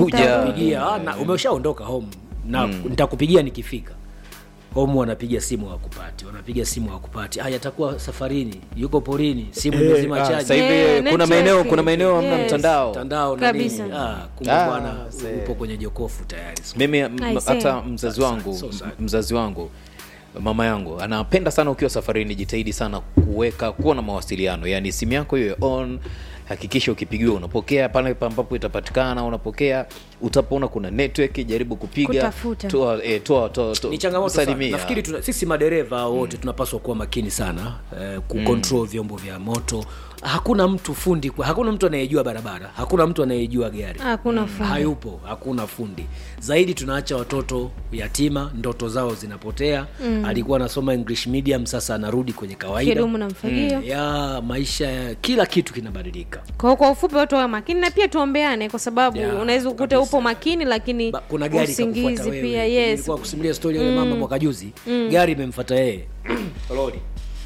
kuja Nitakupigia, ah, na umeshaondoka home na nitakupigia nikifika home wanapiga simu hawakupati wanapiga simu hawakupati haya atakuwa safarini yuko porini simu Eh, imezima ah, chaji sasa hivi Eh, kuna network. maeneo kuna maeneo hamna Yes. mtandao mtandao na Kabisa. nini ah, kumbe Ah, bwana see. upo kwenye jokofu tayari mimi m- I see. hata mzazi wangu So sad. mzazi wangu mama yangu anapenda sana ukiwa safarini jitahidi sana kuweka kuwa na mawasiliano yaani simu yako hiyo on hakikisha ukipigiwa unapokea pale ambapo itapatikana unapokea utapoona kuna network jaribu kupiga Kutafuta. toa, eh, toa, toa, toa, ni changamoto sana. salimia. nafikiri tuna, sisi madereva wote tunapaswa kuwa makini sana eh, kucontrol vyombo vya moto hakuna mtu fundi kwa- hakuna mtu anayejua barabara hakuna mtu anayejua gari Hakuna fundi. hayupo hakuna fundi zaidi tunaacha watoto yatima ndoto zao zinapotea mm. alikuwa anasoma english medium sasa anarudi kwenye kawaida kidumu na mfagio ya maisha ya kila kitu kinabadilika kwa kwa ufupi watu wawe makini na pia tuombeane kwa sababu Ya, unaweza ukuta kabisa. upo makini lakini Ba- kuna gari usingizi ikakufuata wewe. pia yes Nilikuwa kusimulia stori ya yule mama mwaka juzi gari imemfuata yeye lori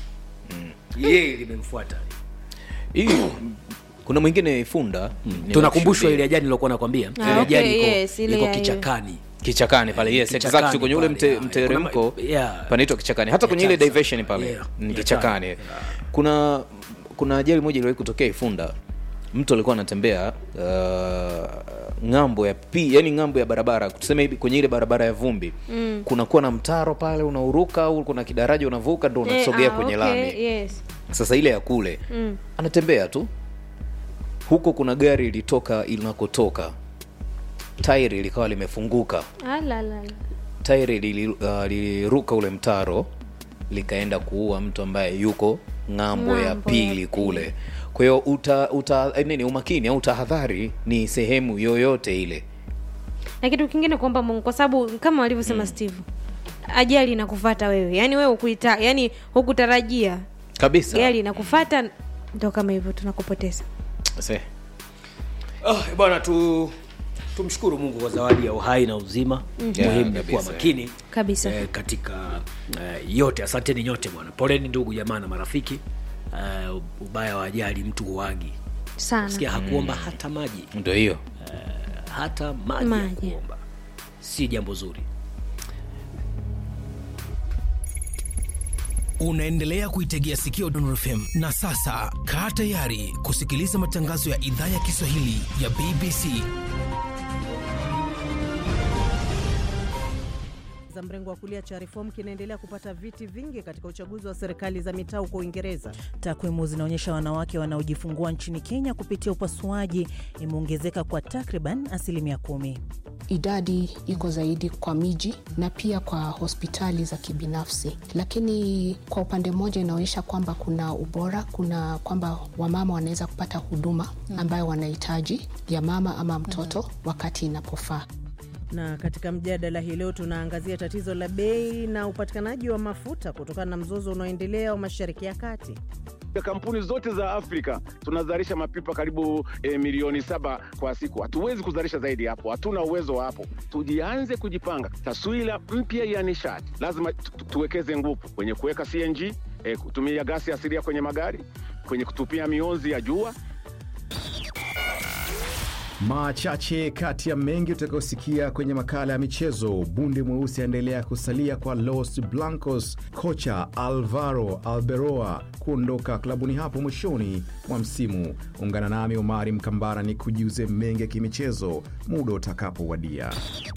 yeye limemfuata Hii, kuna mwingine funda ni tunakumbushwa wa ile ajali nilokuwa nakwambia Ah, ile okay, ajali iko, yes, ile iko ya- kichakani kichakani pale yes Kichakani exactly kwenye ule pale, mte, yeah. mteremko Kuna ma- yeah. panaitwa kichakani hata kwenye ile Kichaka. diversion pale Yeah. ni Yeah. kichakani Yeah. kuna kuna ajali moja iliwahi kutokea ifunda mtu alikuwa anatembea uh, ng'ambo ya pi yani ng'ambo ya barabara tuseme hivi kwenye ile barabara ya vumbi mm. kunakuwa na mtaro pale unauruka au kuna kidaraja unavuka ndo Eh, unasogea ah, kwenye okay, lami yes sasa ile ya kule Mm. anatembea tu huko kuna gari ilitoka inakotoka tairi likawa limefunguka Alalala. tairi lili- uh, liliruka ule mtaro likaenda kuua mtu ambaye yuko ng'ambo ya Ng'ambo pili ya kule kwa hiyo uta, uta eh, nini umakini au tahadhari ni sehemu yoyote ile na kitu kingine kuomba mungu kwa sababu kama walivyosema steve ajali inakufata wewe yaani wewe ukuita yaani hukutarajia kabisa gari inakufata ndo kama hivyo tunakupoteza Se. oh, bwana tu tumshukuru mungu kwa zawadi ya uhai na uzima Yeah, muhimu ni kuwa kabisa. makini kabisa eh, katika eh, yote asanteni nyote bwana poleni ndugu jamaa na marafiki eh, ubaya wa ajali mtu huagi sana sikia hakuomba hata maji ndo hiyo hata maji, Maji. hakuomba si jambo zuri unaendelea kuitegea sikio Dondor FM na sasa kaa tayari kusikiliza matangazo ya idhaa ya Kiswahili ya BBC. za mrengo wa kulia cha Reform kinaendelea kupata viti vingi katika uchaguzi wa serikali za mitaa huko Uingereza. Takwimu zinaonyesha wanawake wanaojifungua nchini Kenya kupitia upasuaji imeongezeka kwa takriban asilimia kumi. idadi iko zaidi kwa miji na pia kwa hospitali za kibinafsi, lakini kwa upande mmoja inaonyesha kwamba kuna ubora, kuna kwamba wamama wanaweza kupata huduma ambayo wanahitaji ya mama ama mtoto wakati inapofaa. Na katika mjadala hii leo tunaangazia tatizo la bei na upatikanaji wa mafuta kutokana na mzozo unaoendelea wa Mashariki ya Kati. kampuni zote za Afrika tunazalisha mapipa karibu e, milioni saba kwa siku. Hatuwezi kuzalisha zaidi hapo, hatuna uwezo wa hapo. Tujianze kujipanga, taswira mpya ya nishati. Lazima tu- tu- tuwekeze nguvu kwenye kuweka CNG, e, kutumia gasi asilia kwenye magari, kwenye kutupia mionzi ya jua Machache kati ya mengi utakayosikia kwenye makala ya michezo. Bundi mweusi aendelea kusalia kwa Los Blancos, kocha Alvaro Alberoa kuondoka klabuni hapo mwishoni mwa msimu. Ungana nami Omari Mkambara ni kujiuze mengi ya kimichezo muda utakapowadia.